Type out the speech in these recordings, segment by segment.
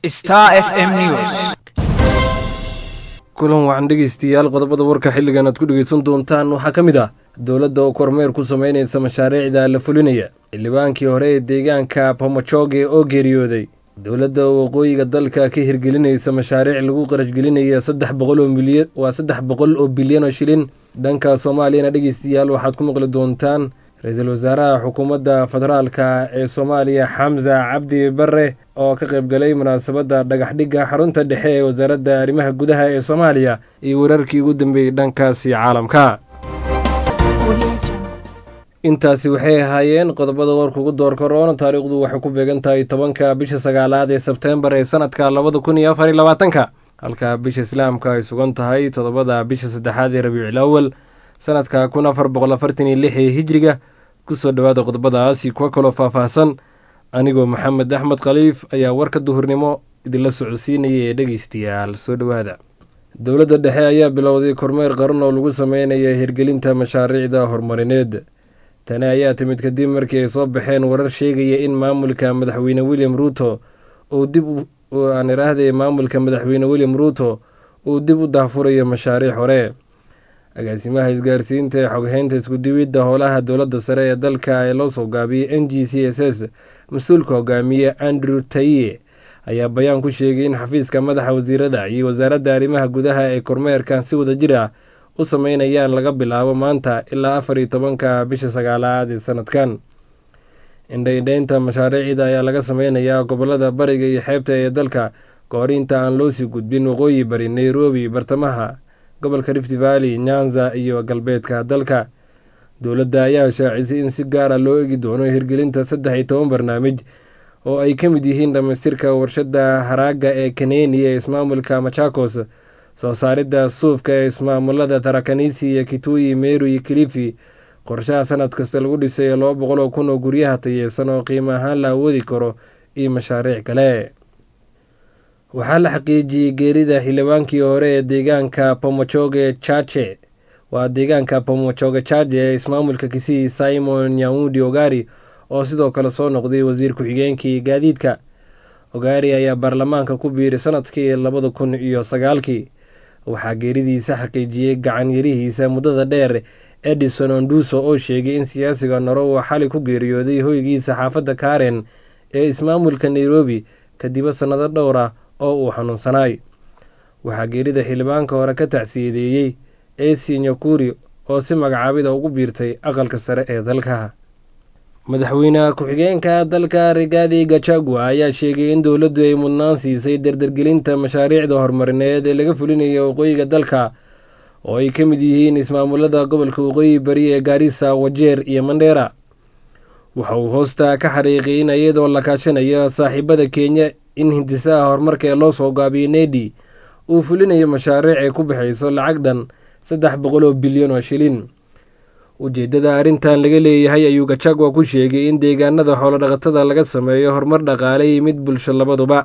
Star FM News. kulan wacan dhegeystayaal qodobada warka xilligan aad ku dhegeysan doontaan waxaa ka mid ah dowladda oo kormeer ku sameyneysa mashaariicda la fulinaya xildhibaankii hore ee deegaanka pomojoge oo geeriyooday dowladda oo waqooyiga dalka ka hirgelinaysa mashaariic lagu qarashgelinaya saddex boqol oo milyan waa saddex boqol oo bilyan oo shilin dhanka soomaaliyana dhegeystayaal waxaad ku maqli doontaan ra-iisul wasaaraha xukuumadda federaalka ee soomaaliya xamsa cabdi bare oo ka qaybgalay munaasabadda dhagaxdhigga xarunta dhexe ee wasaaradda arrimaha gudaha ee soomaaliya iyo wararkii ugu dambeeyey dhankaasi caalamka intaasi waxay ahaayeen qodobada warka ugu door karoona taariikhdu waxay ku beegan tahay tobanka bisha sagaalaad ee sebteembar ee sanadka labada kun iyo afar iyo labaatanka halka bisha islaamka ay sugan tahay toddobada bisha saddexaad ee rabiicul awal sanadka kun afar boqol afartan iyo lix ee hijriga kusoo dhowaada qodobadaasi kuwa kaloo faahfaahsan anigoo maxamed axmed khaliif ayaa warka duhurnimo idinla socodsiinaya ee dhegeystayaal soo dhowaada dowladda dhexe ayaa bilowday kormeer qaran oo lagu sameynaya hirgelinta mashaariicda horumarineed tani ayaa timid kadib markii ay soo baxeen warar sheegaya in maamulka madaxweyne william ruuto uu dib aan iraahday maamulka madaxweyne william ruuto uu dib u daahfurayo mashaariic hore agaasimaha isgaarsiinta ee xoghaynta iskudiwidda howlaha dowladda sare ee dalka ee loo soo gaabiyey n g c s s mas-uulka hogaamiye andrew taye ayaa bayaan ku sheegay in xafiiska madaxa wasiirada iyo wasaaradda arrimaha gudaha ee kormeerkan si wada jir ah u sameynayaan laga bilaabo maanta ilaa afar iyo tobanka bisha sagaalaad ee sanadkan indhaindhaynta mashaariicda ayaa laga sameynayaa gobolada bariga iyo xeebta ee dalka kahor inta aan loosii gudbin waqooyi bari nairobi bartamaha gobolka rift valley nyanza iyo galbeedka dalka dowladda ayaa shaacisay in si gaara loo egi doono hirgelinta saddex iyo toban barnaamij oo ay ka mid yihiin dhamaystirka warshadda haraaga ee kaneni ee ismaamulka machakos soo saaridda suufka ee ismaamulada tarakanisi iyo kituyi meru iyo kilifi qorshaha sanad kasta lagu dhisay laba boqol oo kun oo guryaha tayeysan oo qiimo ahaan la awoodi karo iyo mashaariic kale waxaa la xaqiijiyey geerida xildhibaankii hore ee deegaanka pomojoge chache waa deegaanka pomojoge chache ee ismaamulka kisii simon nyaudi ogari oo sidoo kale soo noqday wasiir ku-xigeenkii gaadiidka ogari ayaa baarlamaanka ku biiray sanadkii labada kun iyo sagaalkii waxaa geeridiisa xaqiijiyey gacan yarihiisa muddada dheer edison onduso oo sheegay in siyaasiga noro uu xali ku geeriyooday hoygiisa xaafadda karen ee ismaamulka nairobi kadiba sannado dhowr ah oo uu xanuunsanaay waxaa geerida xildhibaanka hore ka tacsiyadeeyey ac nyakuri oo si magacaabida ugu biirtay aqalka sare ee dalka madaxweyne ku-xigeenka dalka rigaadi gachagua ayaa sheegay in dowladdu ay mudnaan siisay dardargelinta mashaariicda horumarineed ee laga fulinayo waqooyiga dalka oo ay ka mid yihiin ismaamulada gobolka waqooyi bari ee gaarisa wajeer iyo mandheera waxa uu hoosta ka xariiqay in iyadoo la kaashanayo saaxiibada kenya in hindisaha horumarka ee loo soo gaabiyey nedi uu fulinayo mashaariic ay ku baxayso lacag dhan saddex boqol oo bilyan oo shilin ujeeddada arrintan laga leeyahay ayuu gachagua ku sheegay in deegaanada xoolodhaqatada laga sameeyo horumar dhaqaale iyo mid bulsho labaduba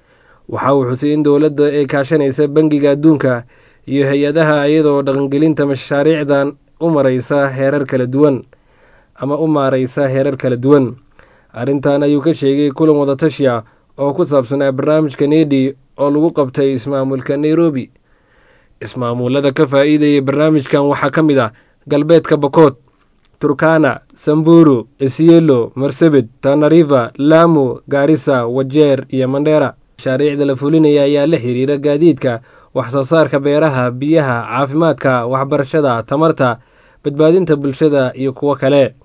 waxa uu xusay in dowladda ay kaashanaysa bangiga adduunka iyo hay-adaha iyadoo dhaqangelinta mashaariicdan u maraysa heerar kala duwan ama u maareysa heerar kala duwan arrintan ayuu ka sheegay kulan wadatashi ah oo ku saabsanaa barnaamijka nedi oo lagu qabtay ismaamulka nairobi ismaamulada ka faa-iidayay barnaamijkan waxaa ka mid ah galbeedka bokood turkana samburu esielo marsabit tanariva lamu gaarisa wajeer iyo mandheera mashaariicda la fulinaya ayaa la xiriira gaadiidka waxsoo saarka beeraha biyaha caafimaadka waxbarashada tamarta badbaadinta bulshada iyo kuwo kale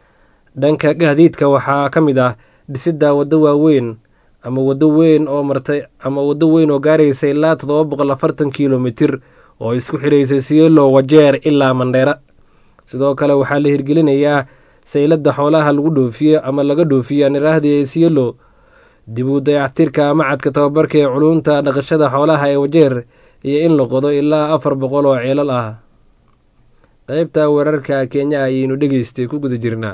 dhanka gaadiidka waxaa ka mid ah dhisidda waddo waaweyn ama waddo weyn oo martay ama waddo weyn oo gaaraysa ilaa toddoba boqol afartan kilomitir oo isku xidhaysay sielo wajeer ilaa mandheera sidoo kale waxaa la hirgelinayaa sayladda xoolaha lagu dhoofiyo ama laga dhoofiyo aan iraahday sielo dib u dayactirka macadka tababarka ee culunta dhaqashada xoolaha ee wajeer iyo in la qodo ilaa afar boqol oo ceelal ah qeybta wararka kenya ayaynu dhegeystay ku guda jirnaa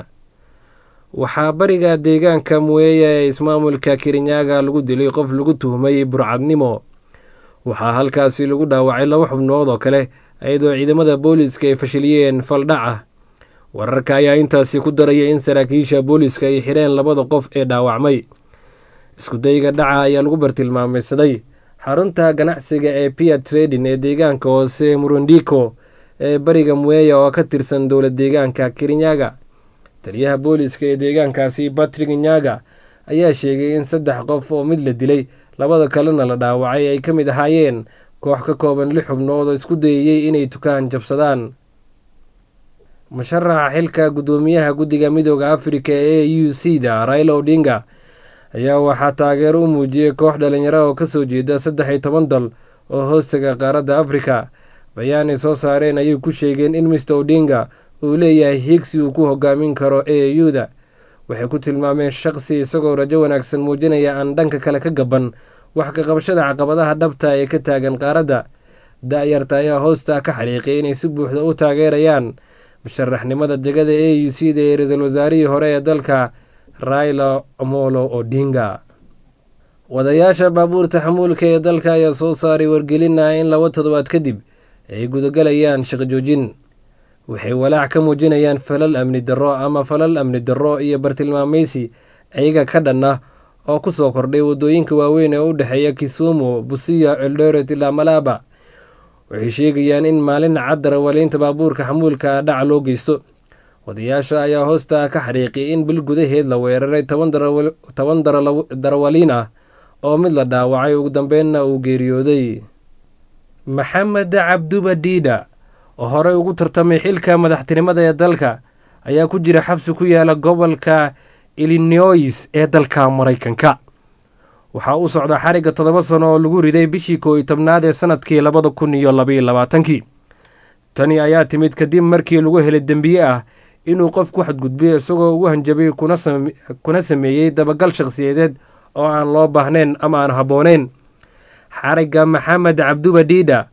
waxaa bariga deegaanka muweeya ee ismaamulka kirinyaga lagu dilay qof lagu tuhmay burcadnimo waxaa halkaasi lagu dhaawacay laba xubnood oo kale iyadoo ciidamada booliiska ay fashiliyeen faldhaca wararka ayaa intaasi ku daraya in saraakiisha booliiska ay xireen labada qof ee dhaawacmay iskudayga dhaca ayaa lagu bartilmaameysaday xarunta ganacsiga ee pia trading ee deegaanka hoose murundiko ee bariga mueya oo ka tirsan dowlad deegaanka kirinyaga taliyaha booliska ee deegaankaasi batrig nyaga ayaa sheegay in saddex qof oo mid la dilay labada kalena la dhaawacay ay ka mid ahaayeen koox ka kooban lix xubnood oo isku dayayey inay tukaan jabsadaan musharaxa xilka guddoomiyaha guddiga midooda afrika ee u c da raila odinga ayaa waxaa taageero u muujiyey koox dhalinyaro oo kasoo jeeda saddex iyo toban dal oo hoostaga qaaradda afrika bayaan ay soo saareen ayay ku sheegeen in mister odinga uu leeyahay hiigsi uu ku hogaamin karo e u da waxay ku tilmaameen shaqsi isagoo rajo wanaagsan muujinaya aan dhanka kale ka gaban wax ka qabashada caqabadaha dhabta ee ka taagan qaaradda da-yarta ayaa hoosta ka xariiqay inay si buuxda u taageerayaan musharaxnimada degada e u c da ee ra-iisul wasaarihii hore ee dalka raila omolo odinga wadayaasha baabuurta xamuulka ee dalka ayaa soo saaray wargelina in laba toddobaad kadib ay gudagalayaan shaqo joojin waxay walaac ka muujinayaan falal amni darro ama falal amni darro iyo bartilmaameysi ayaga ka dhan ah oo ku soo kordhay waddooyinka waaweyn ee u dhexeeya kisumu busiya eldoret ilaa malaba waxay sheegayaan in maalin cad darawaliinta baabuurka xamuulka dhac loo geysto wadayaasha ayaa hoosta ka xariiqiyay in bil gudaheed la weeraray toban darawaliin ah oo mid la dhaawacay ugu dambeynna uu geeriyooday maxamed cabduba diida oo horey ugu tartamay xilka madaxtinimada ee dalka ayaa ku jira xabsi ku yaala gobolka illinois ee dalka maraykanka waxaa u socda xarigga toddoba sano oo lagu riday bishii koo iyo tobnaad ee sanadkii labada kun iyo labaiyo labaatankii tani ayaa timid kadib markii lagu helay dembiye ah inuu qof ku xadgudbiyo isagoo ugu hanjabay kuna sameeyey dabagal shakhsiyadeed oo aan loo baahnayn ama aan habbooneyn xarigga maxamed cabduba diida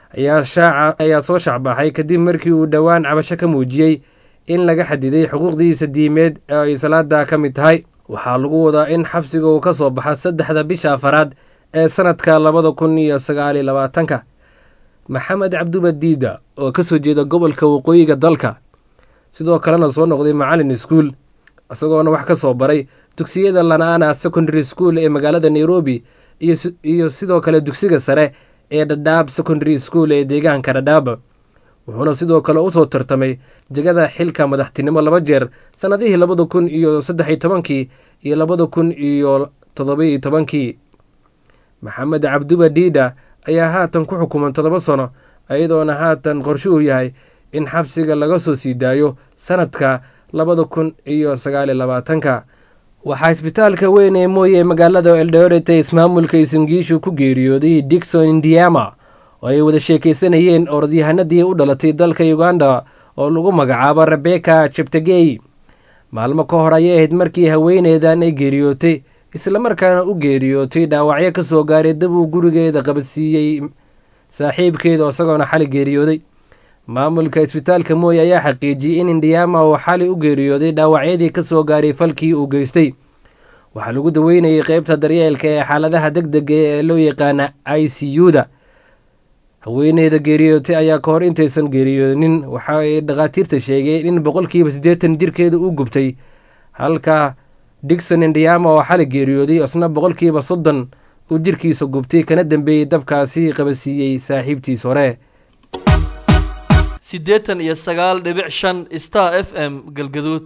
ayaa soo shacbaxay kadib markii uu dhowaan cabasho ka muujiyey in laga xadiday xuquuqdiisa diimeed ee ay salaada ka mid tahay waxaa lagu wadaa in xabsiga uu ka soo baxa saddexda bisha afaraad ee sanadka labada kun iyo sagaaliyo labaatanka maxamed cabduba diida oo kasoo jeeda gobolka waqooyiga dalka sidoo kalena soo noqday macalin iskuul isagoona wax ka soo baray dugsiyada lanaana secondary school ee magaalada nairobi iyo sidoo kale dugsiga sare ee dhadhaab secondary school ee deegaanka dhadhaab wuxuuna sidoo kale usoo tartamay jegada xilka madaxtinimo laba jeer sannadihii labada kun iyo saddexiyo tobankii iyo labada kun iyo toddobaiyo tobankii maxamed cabduba diida ayaa haatan ku xukuman toddoba sano iyadoona haatan qorshe uu yahay in xabsiga laga soo sii daayo sanadka labada kun iyo sagaaliyo labaatanka waxaa isbitaalka weyn ee mooye ee magaalada eldoret ee ismaamulka isangiishu ku geeriyooday dikson indiama oo ay wada sheekaysanayeen orodyahanadii u dhalatay dalka uganda oo lagu magacaabo rebeka jebtegey maalmo ka hor ayay ahayd markii haweeneydan ay geeriyootay islamarkaana u geeriyootay dhaawacyo ka soo gaaray dab uu gurigeeda qabadsiiyey saaxiibkeeda isagoona xali geeriyooday maamulka isbitaalka mooye ayaa xaqiijiyey in indiama uu xali u geeriyooday dhaawacyadii ka soo gaaray falkii uu geystay waxaa lagu daweynayay qeybta daryeelka ee xaaladaha deg dega ee loo yaqaana i c u da haweeneyda geeriyootay ayaa ka hor intaysan geeriyoonin waxa ay dhakhaatiirta sheegeen in boqolkiiba siddeetan jirkeeda uu gubtay halka digson indiama oo xali geeriyooday isna boqolkiiba soddon uu jirkiisa gubtay kana dambeeyey dabkaasi qabasiiyey saaxiibtiis hore siddeetan iyo sagaal dhibic shan star f m galgaduud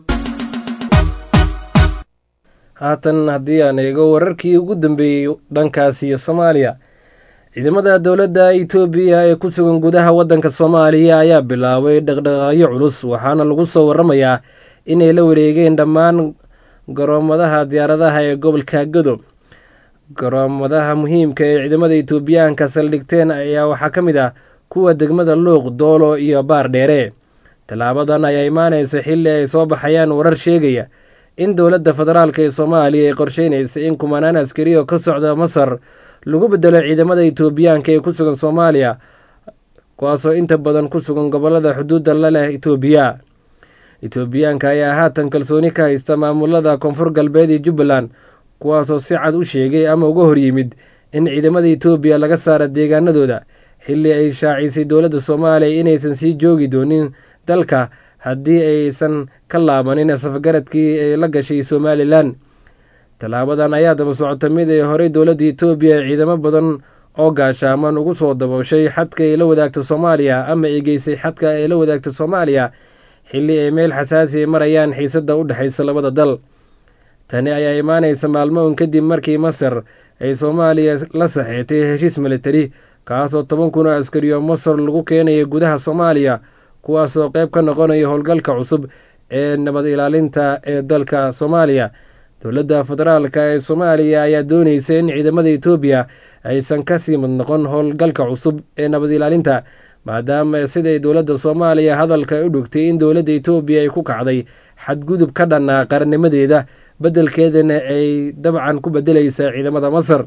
haatan haddii aan eego wararkii ugu dambeeyey dhankaas iyo soomaaliya ciidamada dowladda itoobiya ee ku sugan gudaha waddanka soomaaliya ayaa bilaabay dhaqdhaqaaqyo culus waxaana lagu soo waramayaa inay la wareegeen dhammaan garoomadaha diyaaradaha ee gobolka gadob garoomadaha muhiimka ee ciidamada itoobiyaanka saldhigteen ayaa waxaa ka mid ah kuwa degmada luuq doolo iyo baar dheere tallaabadan ayaa imaanaysa xilli ay soo baxayaan warar sheegaya in dowladda federaalk ee soomaaliya ay qorsheynaysa in kumanaan askari oo ka socda masar lagu bedelo ciidamada itoobiyaanka ee ku sugan soomaaliya kuwaasoo inta badan ku sugan gobolada xuduudda la leh itoobiya itoobiyaanka ayaa haatan kalsooni ka haysta maamulada koonfur galbeed iyo jubbaland kuwaasoo si cad u sheegay ama uga horyimid in ciidamada itoobiya laga saara deegaanadooda xilli ay shaacisay dowladda soomaaliya inaysan sii joogi doonin dalka haddii aysan ka laabanin safgaradkii ay la gashay somalilan tallaabadan ayaa daba socota mid ay horey dowladda etoobiya ee ciidamo badan oo gaashaaman ugu soo dabooshay xadka ay la wadaagta soomaaliya ama ay geysay xadka ay la wadaagta soomaaliya xilli ay meel xasaasi ay marayaan xiisadda u dhexaysa labada dal tani ayaa imaanaysa maalmo un kadib markii masar ay soomaaliya la saxeetay heshiis militari kaasoo toban kun oo askari oo masar lagu keenaya gudaha soomaaliya kuwaasoo qayb ka noqonaya howlgalka cusub ee nabad ilaalinta ee dalka soomaaliya dowladda federaalka ee soomaaliya ayaa doonaysa in ciidamada etoobiya aysan kasii mid noqon howlgalka cusub ee nabad ilaalinta maadaama siday dowladda soomaaliya hadalka u dhogtay in dowladda etoobiya ay ku kacday xadgudub ka dhanaa qarannimadeeda beddelkeedana ay dabcan ku bedelaysa ciidamada masar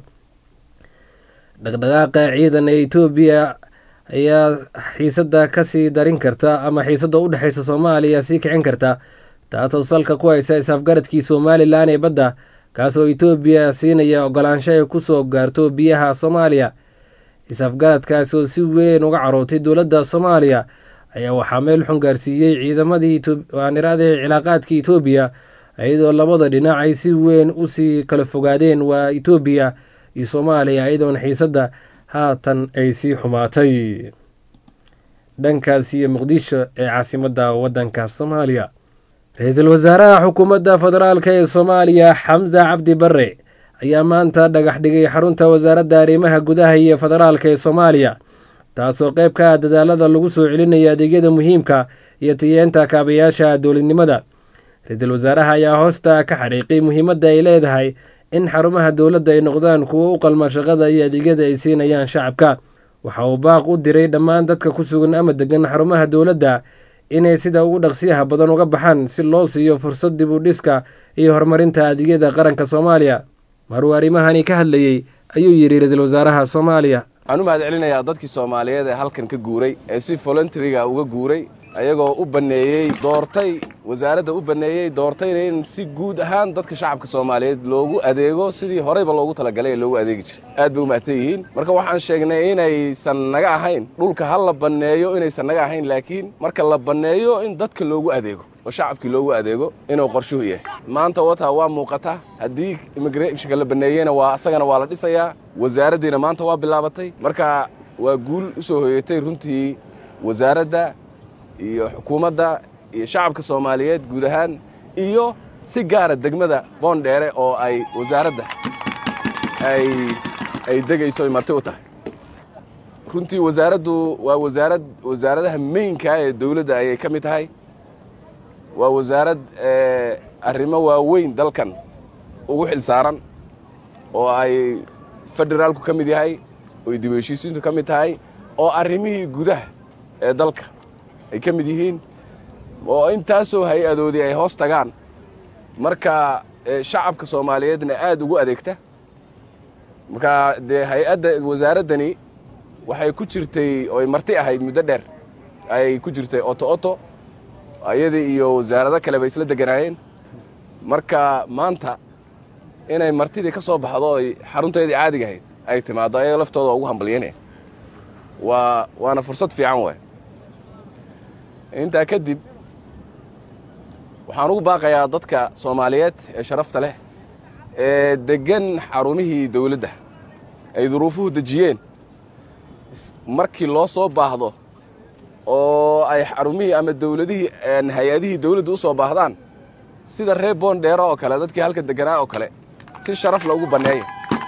dhaqdhaqaaqa ciidan ee etoobiya ayaa xiisadda kasii darin karta ama xiisadda u dhexeysa soomaaliya sii kicin karta taasoo salka ku haysa is-afgaradkii somalilan ee badda kaasoo etoobiya siinaya ogolaansho ay kusoo gaarto biyaha soomaaliya is-afgaradkaasi oo si weyn uga carootay dowladda soomaaliya ayaa waxaa meel xun gaarsiiyey ciidamadii waaniraadii cilaaqaadkii etoobiya iyadoo labada dhinac ay si weyn usii kala fogaadeen waa etoobiya iyo soomaaliya iyadoona xiisadda haatan ay sii xumaatay dhankaas iyo muqdisho ee caasimadda waddanka soomaaliya ra-iisul wasaaraha xukuumadda federaalk ee soomaaliya xamse cabdi bare ayaa maanta dhagax dhigay xarunta wasaaradda arrimaha gudaha iyo federaalk ee soomaaliya taasoo qayb ka ah dadaalada lagu soo celinaya adeegyada muhiimka iyo tiyeenta kaabayaasha dowladnimada ra-iisul wasaaraha ayaa hoosta ka xariiqay muhiimadda ay leedahay in xarumaha dowladda ay noqdaan kuwo u qalma shaqada iyo adeegyada ay siinayaan shacabka waxa uu baaq u diray dhammaan dadka ku sugan ama degan xarumaha dowladda inay sida ugu dhaqsiyaha badan uga baxaan si loo siiyo fursad dib u dhiska iyo horumarinta adeegyada qaranka soomaaliya maruu arrimahani ka hadlayey ayuu yidhi ra-iisul wasaaraha soomaaliya waxaan u mahad celinayaa dadkii soomaaliyeed ee halkan ka guuray ee si voluntaryga uga guuray ayagoo u banneeyey doortay wasaaradda u banneeyey doortayna in si guud ahaan dadka shacabka soomaaliyeed loogu adeego sidii horeyba loogu talagalay ee loogu adeegi jiray aad bay u mahadsan yihiin marka waxaan sheegnay inaysan naga ahayn dhulka ha la banneeyo inaysan naga ahayn laakiin marka la banneeyo in dadka loogu adeego oo shacabkii loogu adeego inuu qorshuhu yahay maanta wataa waa muuqata haddii immigrationka la banneeyeyna waa asagana waa la dhisayaa wasaaraddiina maanta waa bilaabatay marka waa guul u soo hoyatay runtii wasaaradda iyo xukuumadda iyo shacabka soomaaliyeed guud ahaan iyo si gaara degmada boondheere oo ay wasaaradda ay ay degayso ay marti u tahay runtii wasaaraddu waa wasaarad wasaaradaha meynkaa ee dawladda ayay ka mid tahay waa wasaarad arrimo waaweyn dalkan ugu xil saaran oo ay federaalku ka mid yahay oo dib u heshiisiintu ka mid tahay oo arrimihii gudaha ee dalka ay ka mid yihiin oo intaasoo hay-adoodii ay hoos tagaan marka shacabka soomaaliyeedna aad ugu adeegta marka dee hay-adda wasaaraddani waxay ku jirtay ooy marti ahayd muddo dheer ayay ku jirtay oto oto ayadii iyo wasaarado kale bay isla deganaayeen marka maanta inay martidii ka soo baxdo oy xarunteedii caadiga ahayd ay timaaddo ayaga laftooda waa ugu hambalyanaya waa waana fursad fiican waay intaa kadib waxaan ugu baaqayaa dadka soomaaliyeed ee sharafta leh ee deggan xarumihii dawladda ay duruufuhu dejiyeen markii loo soo baahdo oo ay xarumihii ama dawladihii hay-adihii dawladda u soo baahdaan sida reer boondheero oo kale dadkii halka deganaa oo kale si sharaf loogu banneeya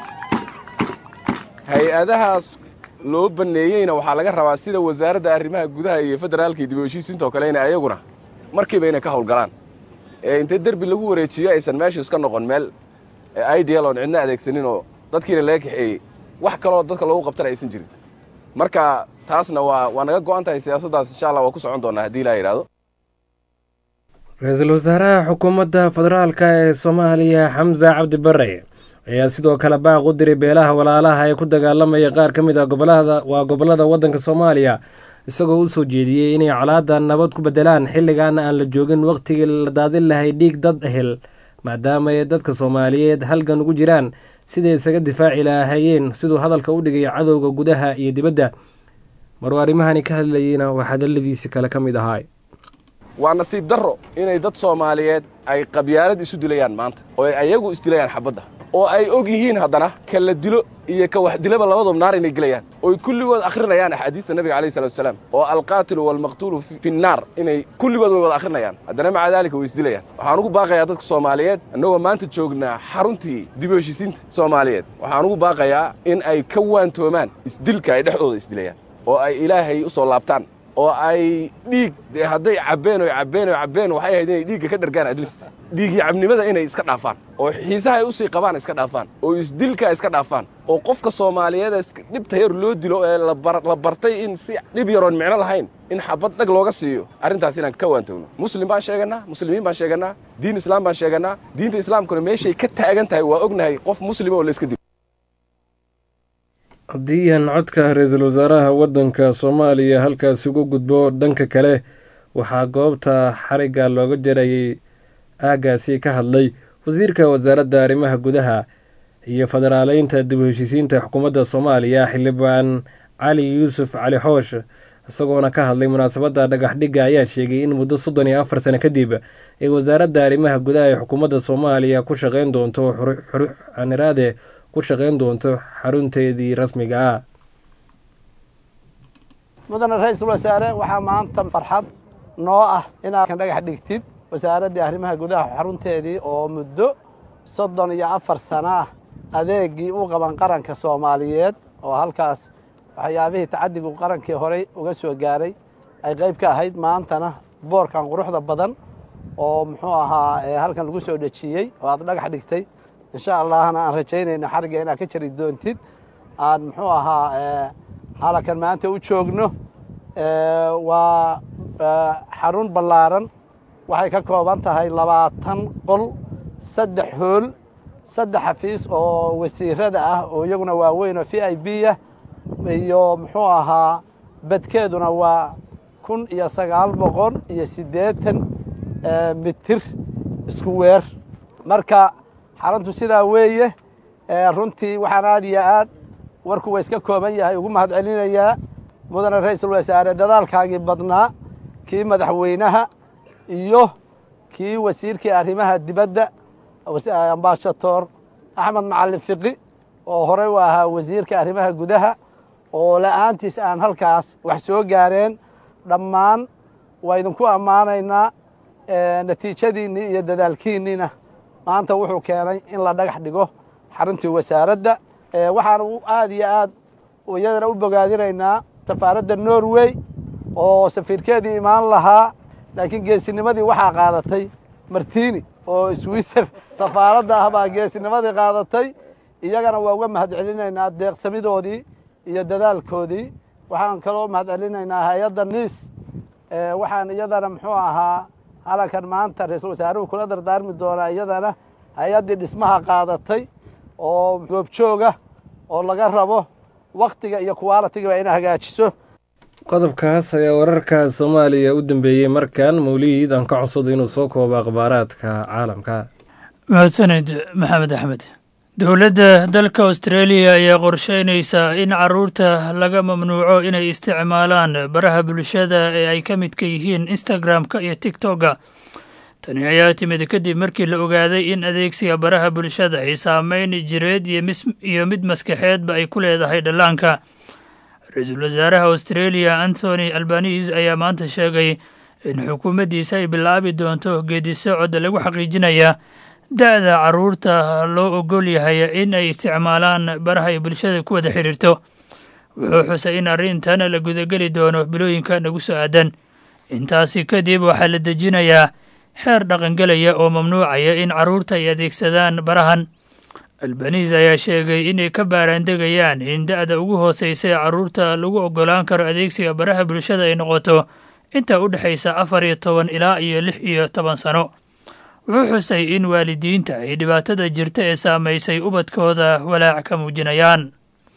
hay-adahaas loo banneeyeyna waxaa laga rabaa sida wasaaradda arrimaha gudaha iyo federaalka iyo dib u heshiisiinta oo kale ina ayaguna markiiba inay ka howlgalaan ee intee derbi lagu wareejiyo aysan meeshu iska noqon meel ideal oon cidna adeegsanin oo dadkiina laga kaxeeyey wax kaloo dadka loogu qabtana aysan jirin marka taasna waa waa naga go-an tahay siyaasaddaas insha allah waa ku socon doonaa haddii ilaa yidhahdo ra-iisul wasaaraha xukuumadda federaalka ee soomaaliya xamse cabdi bare ayaa sidoo kale baaq u diray beelaha walaalaha ee ku dagaalamaya qaar ka mid a gobolada waa gobollada waddanka soomaaliya isagoo u soo jeediyey inay colaadda nabad ku beddelaan xilligaana aan la joogin wakhtigii la daadin lahay dhiig dad ehel maadaama ay dadka soomaaliyeed halgan ugu jiraan siday isaga difaaci lahaayeen siduu hadalka u dhigay cadowga gudaha iyo dibadda maruu arrimahani ka hadlayeyna waa hadalladiisi kale ka mid ahaa waa nasiib darro inay dad soomaaliyeed ay qabyaalad isu dilayaan maanta oo ay ayagu isdilayaan xabadda oo ay og yihiin haddana ka la dilo iyo ka wax dilaba labadoob naar inay gelayaan ooy kulligood akhrinayaan axaadiista nebiga alayh salatu wasalaam oo alqaatilu waalmaqtuulu fi nnaar inay kulligood way wada akhrinayaan haddana maca daalika way isdilayaan waxaan ugu baaqayaa dadka soomaaliyeed annagoo maanta joognaa xaruntii dib u heshisiinta soomaaliyeed waxaan ugu baaqayaa in ay ka waantoomaan isdilka ay dhexdooda isdilayaan oo ay ilaahay u soo laabtaan oo ay dhiig dee hadday cabbeen oy cabbeen oy cabbeen waxay ahayd inay dhiigga ka dhargaan adlist dhiigii cabnimada inay iska dhaafaan oo xiisaha ay u sii qabaan iska dhaafaan oo isdilka iska dhaafaan oo qofka soomaaliyeed dhibta yar loo dilo ee la bartay in si dhib yaroon micno lahayn in xabad dhag looga siiyo arrintaas inaan ka waantowno muslim baan sheegannaa muslimiin baan sheegannaa diin islaam baan sheegannaa diinta islaamkuna meeshay ka taagan tahay waa ognahay qof muslima oo la iska dilo haddii aan codka ra-iisul wasaaraha waddanka soomaaliya halkaasi uga gudbo dhanka kale waxaa goobta xarigga looga jarayay aaggaasi ka hadlay wasiirka wasaaradda arrimaha gudaha iyo federaaleynta dib u heshiisiinta xukuumadda soomaaliya xildhibaan cali yuusuf cali xoosh isagoona ka hadlay munaasabadda dhagax dhigga ayaa sheegay in muddo soddon iyo afar sano kadib ay wasaaradda arrimaha gudaha ee xukuumadda soomaaliya ku shaqeyn doonto xaniraade ku shaqeyn doonto xarunteedii rasmiga ah mudane ra-iisul wasaare waxaa maanta farxad noo ah inaad kan dhagax dhigtid wasaaraddii arrimaha gudaha xarunteedii oo muddo soddon iyo afar sano ah adeegii u qaban qaranka soomaaliyeed oo halkaas waxyaabihii tacadigu qarankii horey uga soo gaaray ay qayb ka ahayd maantana boorkan quruxda badan oo muxuu ahaa halkan lagu soo dhejiyey oo aad dhagax dhigtay insha allahna aan rajaynayno xarigga inaad ka jari doontid aan muxuu ahaa halakan maanta u joogno waa xarun ballaaran waxay ka kooban tahay labaatan qol saddex hool saddex xafiis oo wasiirada ah oo iyaguna waaweyn oo v i b ah iyo muxuu ahaa badkeeduna waa kun iyo sagaal boqol iyo siddeetan mitir isku weer marka xaruntu sidaa weeye runtii waxaan aad iyo aad warku waa iska kooban yahay ugu mahad celinayaa mudane ra-iisul wasaare dadaalkaagii badnaa kii madaxweynaha iyo kii wasiirkii arrimaha dibadda ambaashator axmed macalin fiqi oo horey u ahaa wasiirka arrimaha gudaha oo la'aantiis aan halkaas wax soo gaareen dhammaan waa idinku ammaanaynaa natiijadiinnii iyo dadaalkiinniina maanta wuxuu keenay in la dhagax dhigo xaruntii wasaaradda waxaan aad iyo aad iyadana u bogaadinaynaa safaaradda norway oo safiirkeedii imaan lahaa laakiin geesinimadii waxaa qaadatay martini oo swiser safaaradda ah baa geesinimadii qaadatay iyagana waa uga mahad celinaynaa deeqsamidoodii iyo dadaalkoodii waxaan kaloo mahad celinaynaa hay-adda niis waxaan iyadana muxuu ahaa halankan maanta ra-iisul wasaaruhu kula dardaarmi doonaa iyadana hay-addii dhismaha qaadatay oo goobjooga oo laga rabo waktiga iyo kuwaalitigiba ina hagaajiso qodobkaas ayaa wararka soomaaliya u dambeeyey markan mawliid aan ka codsado inuu soo koobo akhbaaraadka caalamka mahadsanid maxamed axmed dowladda dalka australia ayaa qorsheynaysaa in caruurta laga mamnuuco inay isticmaalaan baraha bulshada ee ay ka midka yihiin instagram-ka iyo tigtokga tani ayaa timid kadib markii la ogaaday in adeegsiga baraha bulshada ay saameyn jireed iyo mid maskaxeedba ay ku leedahay dhallaanka ra-iisul wasaaraha australia anthony albanise ayaa maanta sheegay in xukuumaddiisa ay bilaabi doonto geedisocod lagu xaqiijinaya da-da caruurta loo ogol yahay in ay isticmaalaan baraha ay bulshada ku wada xiriirto wuxuu xusay in arrintan la gudageli doono bilooyinka nagu soo aadan intaasi kadib waxaa la dejinayaa xeer dhaqangelaya oo mamnuucaya in caruurta ay adeegsadaan barahan albanise ayaa sheegay inay ka baaraandegayaan in da-da ugu hooseysa ee caruurta lagu ogolaan karo adeegsiga baraha bulshada ay noqoto inta u dhexaysa afar iyo toban ilaa iyo lix iyo toban sano wuxuu xusay in waalidiinta ay dhibaatada jirta ee saamaysay ubadkooda walaac ka muujinayaan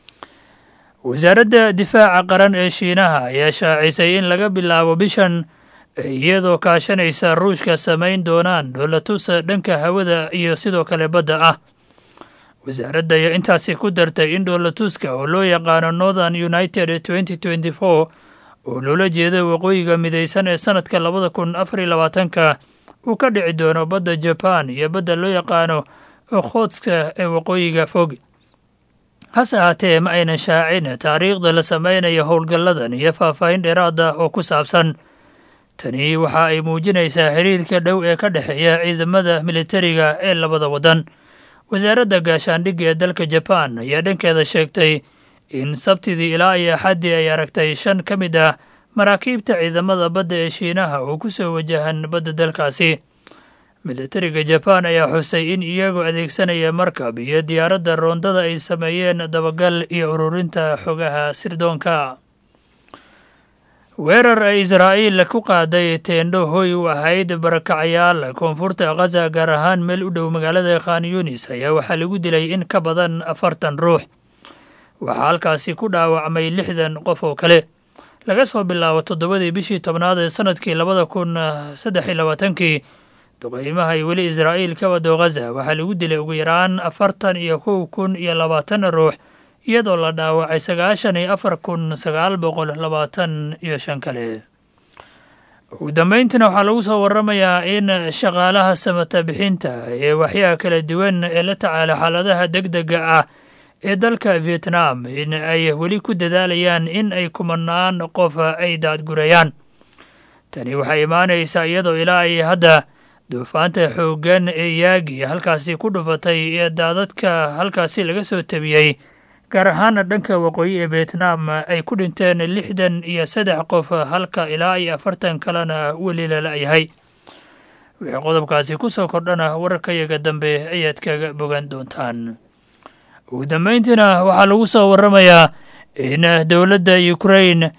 wasaaradda difaaca qaran ee shiinaha ayaa shaacisay in laga bilaabo bishan iyadoo kaashanaysa ruushka samayn doonaan dhoolatusa dhanka hawada iyo sidoo kale badda ah wasaaradda ayaa intaasi ku dartay in dhoolatuska oo loo yaqaano northern united twenty twenty four oo loola jeedo waqooyiga midaysan ee sanadka labada kun afar iyo labaatanka uu ka dhici doono badda jaban iyo badda loo yaqaano okhotska ee waqooyiga fog hase ahaatee ma aynan shaacin taariikhda la samaynayo howlgalladan iyo faahfaahin dheeraad ah oo ku saabsan tani waxa ay muujinaysaa xiriirka dhow ee ka dhexeeya ciidamada militariga ee labada waddan wasaaradda gaashaandhigga ee dalka jabaan ayaa dhankeeda sheegtay in sabtidii ilaa iyo axaddii ay aragtay shan ka mid ah maraakiibta ciidamada badda ee shiinaha oo ku soo wajahan badda dalkaasi militariga jabaan ayaa xusay in iyagoo adeegsanaya markab iyo diyaaradda roondada ay sameeyeen dabagal iyo ururinta xogaha sirdoonka weerar ay israa'iil ku qaaday teendho hoy u ahayd barakacayaal koonfurta khaza gaar ahaan meel u dhow magaalada khan yunis ayaa waxaa lagu dilay in ka badan afartan ruux waxaa halkaasi ku dhaawacmay lixdan qof oo kale laga soo bilaabo toddobadii bishii tobnaad ee sanadkii labada kun saddex iyo labaatankii duqeymaha ay weli israa'iil ka wado khaza waxaa lagu dilay ugu yaraan afartan iyo kow kun iyo labaatan ruux iyadoo la dhaawacay sagaashan iyo afar kun sagaal boqol labaatan iyo shan kale ugu dambeyntiina waxaa lagu soo waramayaa in shaqaalaha samata bixinta ee waxyaha kala duwan ee la tacaala xaaladaha deg dega ah ee dalka vietnam in ay weli ku dadaalayaan in ay kumanaan qof ay daadgurayaan tani waxay imaanaysaa iyadoo ilaa ay hadda duufaanta xooggan ee yaagi halkaasi ku dhufatay ee daadadka halkaasi laga soo tabiyey gaar ahaana dhanka waqooyi ee vietnam ay ku dhinteen lixdan iyo saddex qof halka ilaa iyo afartan kalena weli la la'yahay wixii qodobkaasi ku soo kordhana wararkayaga dambe ayaad kaga bogan doontaan ugu dambeyntiina waxaa lagu soo waramayaa in dowladda ukrain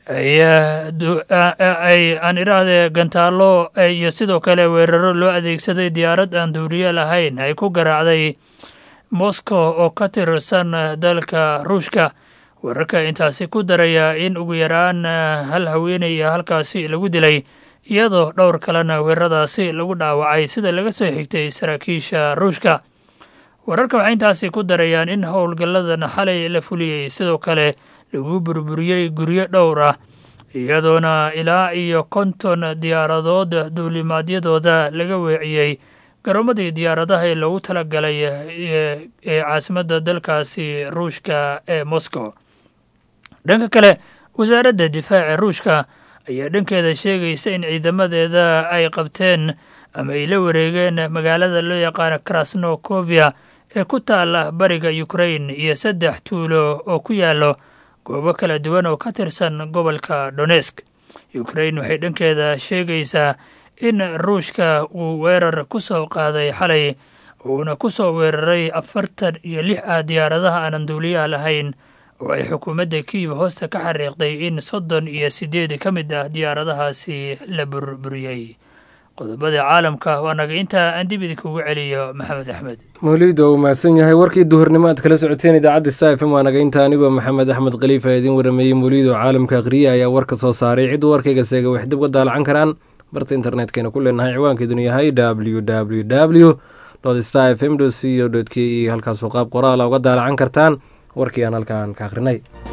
ay aan idhaahde gantaallo iyo sidoo kale weeraro loo adeegsaday diyaarad aan duuriye lahayn ay ku garaacday moscow oo ka tirsan dalka ruushka wararka intaasi ku daraya in ugu yaraan hal haweenaya halkaasi lagu dilay iyadoo dhowr kalena weeraradaasi lagu dhaawacay sida laga soo xigtay saraakiisha ruushka wararka waxay intaasi ku darayaan in howlgalladan xalay la fuliyey sidoo kale lagu burburiyey guryo dhowr ah iyadoona ilaa iyo konton diyaaradood duulimaadyadooda laga weeciyey garoomadii diyaaradaha ee loogu talagalay ee caasimadda dalkaasi ruushka ee moscow dhanka kale wasaaradda difaaca ruushka ayaa dhankeeda sheegaysa in ciidamadeeda ay qabteen ama ay la wareegeen magaalada loo yaqaano krasnokovia ee ku taala bariga ukrain iyo saddex tuulo oo ku yaallo goobo kala duwan oo ka tirsan gobolka donesk ukrain waxay dhankeeda sheegaysaa in ruushka uu weerar ku soo qaaday xalay uuna ku soo weeraray afartan iyo lix ah diyaaradaha aanan duuliyaha lahayn oo ay xukuumadda kiiv hoosta ka xariiqday in soddon iyo siddeed ka mid ah diyaaradahaasi la burburiyey qodobada caalamka waa naga intaa aan dib idinkugu celiyo maxamed axmed mawliid waa uu mahadsan yahay warkii duhurnimo aad kala socoteen idaacadda sta f m waa naga inta anigoo maxamed axmed khaliifa ee idiin warameeyey mawliid oo caalamka akhriya ayaa warka soo saaray cidduu warkayga seega wax dib uga daalacan karaan barta internetkayna ku leenahay ciwaankeeduna yahay w w w star f m co k e halkaasoo qaab qoraala uga daalacan kartaan warkii aan halkaan ka akhrinay